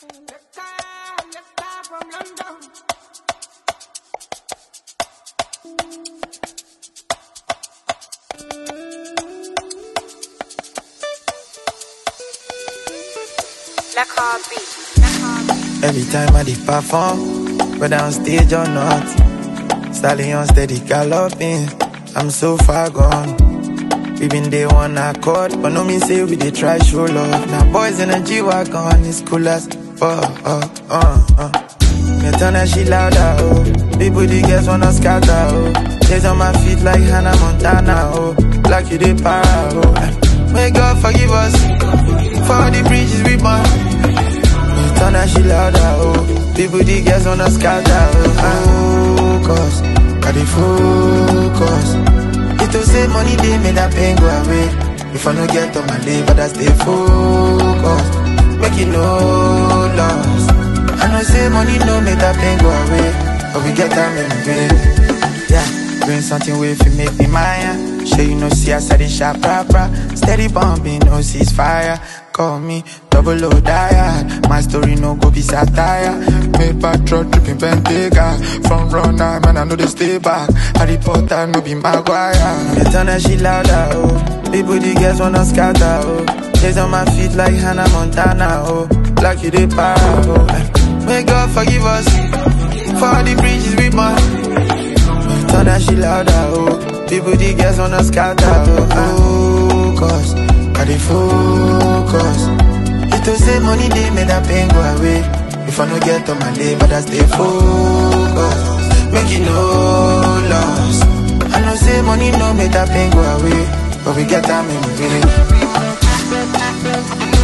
Every time I did perform, whether on stage or not, stallion steady galloping. I'm so far gone. We been day one accord, but no mean say we dey try show love. Now boys in a G wagon, it's cool as fuck. Uh, uh, uh. Me turn that shit louder, oh. People the girls wanna scatter, oh. Days on my feet like Hannah Montana, oh. Like you did para, oh. May God forgive us for all the bridges we burn. Me turn that shit louder, oh. People the girls wanna scatter, oh. Focus, I dey focus. It to say money they made that pain go away. If I no get on my day, but I stay focused. Make it no loss. I know say money no make that pain go away. But we get time in the day. Yeah, doing something way if you make me mine. Sure you know see us at the shop proper. Steady bumping, no ceasefire. Call me double O diet. My story no go be satire. Make back truck tripping Bentayga. From runner, man, I know they stay back. Harry Potter, no be Maguire. Me turn that shit louder, oh. People, the girls wanna scatter, oh. Days on my feet like Hannah Montana, oh. Like you did para, oh. May God forgive us for all the bridges we burn. Turn that shit louder, oh. People, the girls wanna scatter, oh. Focus, I dey focus. It to say money they made that pain go away. If I no get on my day, but I stay focused. Make it no loss. I know say money no make that pain go away, but we get time in the